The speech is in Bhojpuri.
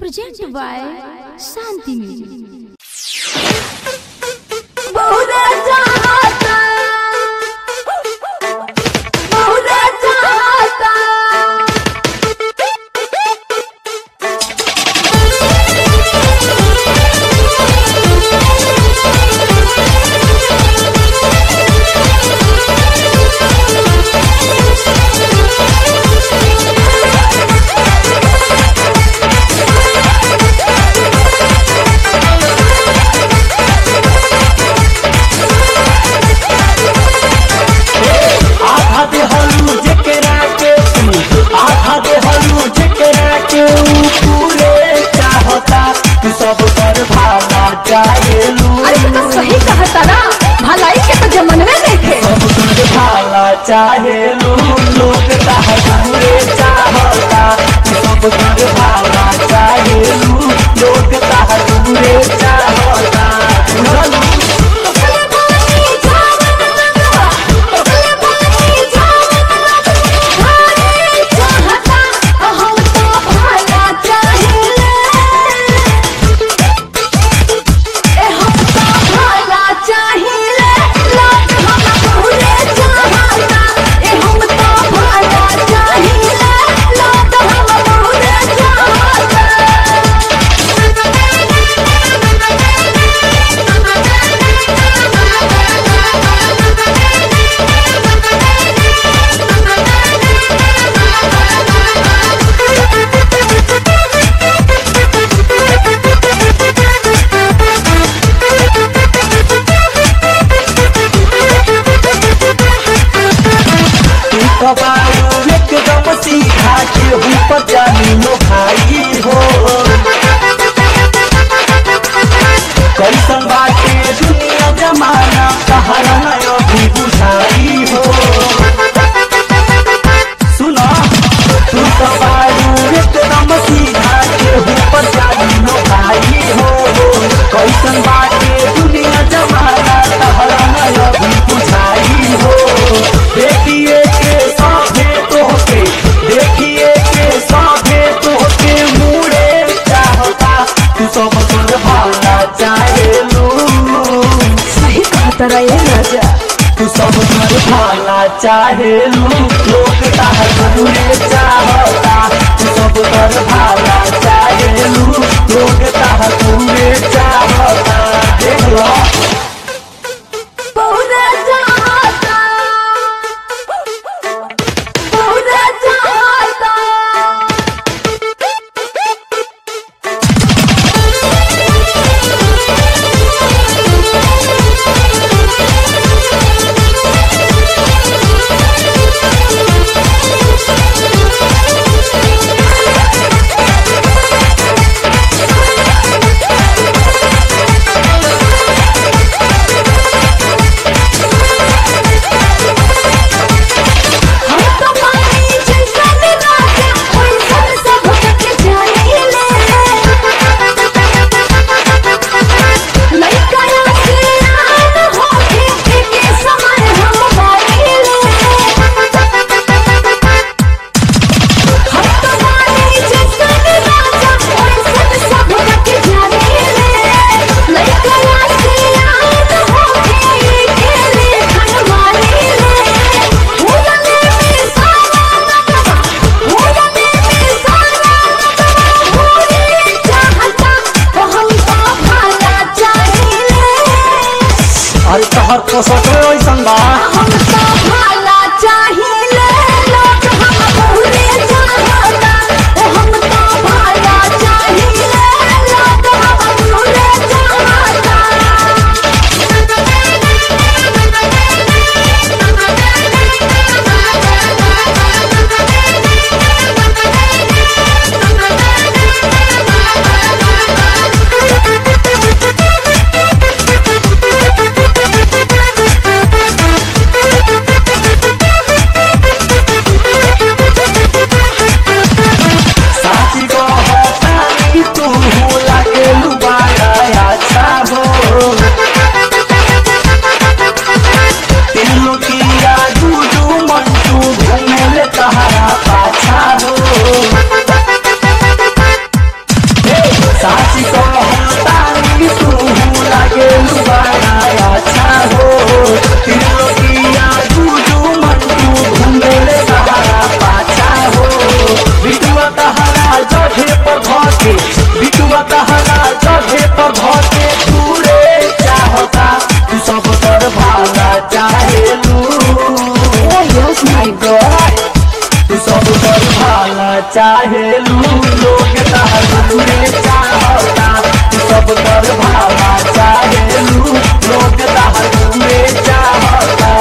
Presented by Shanti Music. बहुरे चाहता बहुरे चाहता आधा दे हलू जेकरा के तू आधा दे हलू जेकरा के ऊ पूरे चाहता तू सब कर भाला चाहेलू अरे तू तो सही कहता ना भलाई के तो जमनवे देखे सब कर भाला चाहेलू लोग ताह पूरे चाहता तू सब कर भाला चाहेलू लोग ताह पूरे चाहता बुझलू कबाड़ू एकदम सीधा के ऊपर जानी भाई हो कैसन बाटे दुनिया जमाना कहरा अभी बुझाई हो सुना तू कबाड़ू एकदम सीधा के ऊपर जानी भाई हो कैसन बाटे दुनिया जमाना कहरा अभी बुझाई हो देखिए के साथे तोहके देखिए के साथे तोहके मुड़े चाहता तू सब कर भाला चाहेलू सही कहता रहे राजा तू सब कर भाला चाहेलू लोग ताहर मुड़े चाहता तू सब कर भाला चाहेलू लोग ताहर मुड़े चाहता देख लो बहुरे चाहता बहुरे चाहता Thank चाहेलू लोग ताहर दूरे चाहता सब कर भाला चाहेलू लोग